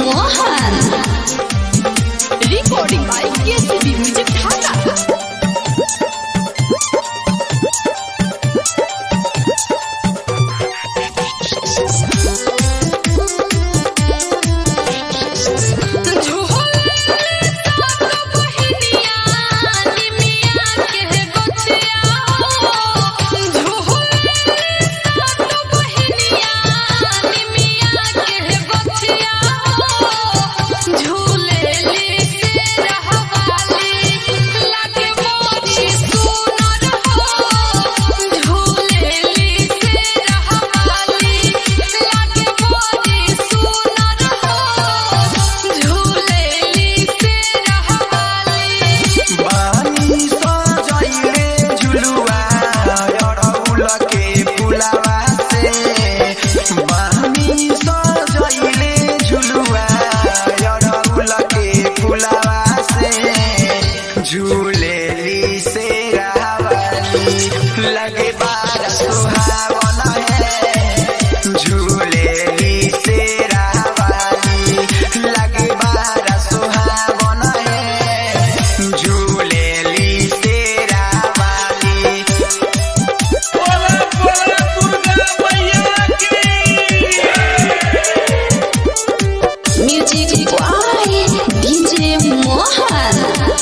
Mohan. Recording by KCB Music Dhaka. बानी सजैले झुलुआ अरहुल के फुलवा से बानी सजैले झुलुआ अरहुल के फुलवा से झूलेली से रावली लगे बार सुहावन है झूलेली से रावली लगे बार सुहावन है झूलेली से रावली बोला बोला दुर्गा मैया की Music by DJ Mohan.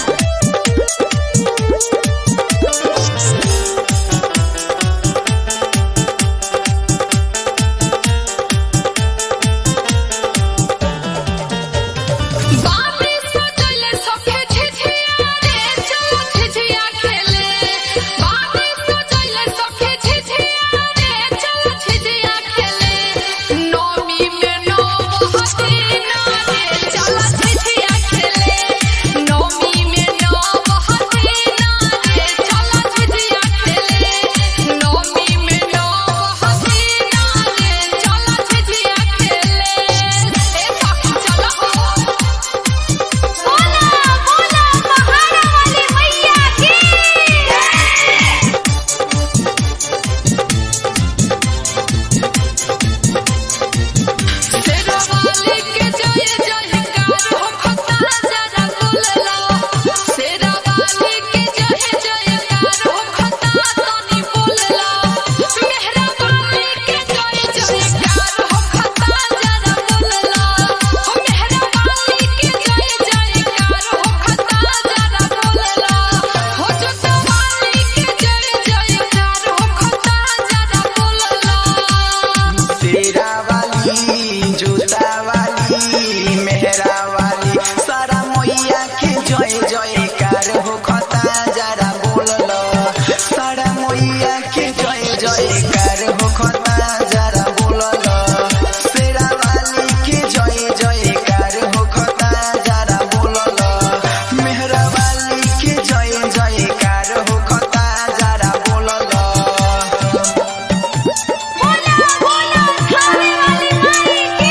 बाबे सजले सफे झिझिया रे चलो झिझिया खेले बाबे सजले सफे झिझिया रे चलो झिझिया खेले नौमी में नौ हसीना रे चलो झिझिया खेले नौमी में नौ हसीना रे चलो झिझिया खेले नौमी में नौ हसीना रे चलो झिझिया खेले ए पापी चलो हो बोला बोला पहाड़ा वाली मैया की तेरा वाली के जय जयकार हो खता जरा बोलला तेरा वाली के जय जयकार हो खता तनी बोलला मेहरा वाली के जय जयकार हो खता जरा बोलला मेहरा वाली के जय जयकार हो खता जरा बोलला हो जोता वाली के जय जयकार हो खता जरा बोलला तेरा वाली जूता वाली मेहरा वाली सारा मैया के जय जयकार हो खता जरा बोलल सारा मैया के जय जयकार हो खता जरा बोलल तेरा वाली के जय जयकार हो खता जरा बोलल मेहरा वाली के जय जयकार हो खता जरा बोलल बोला बोला खाने वाली माई की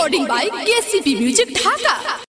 recording by KCP Music Dhaka.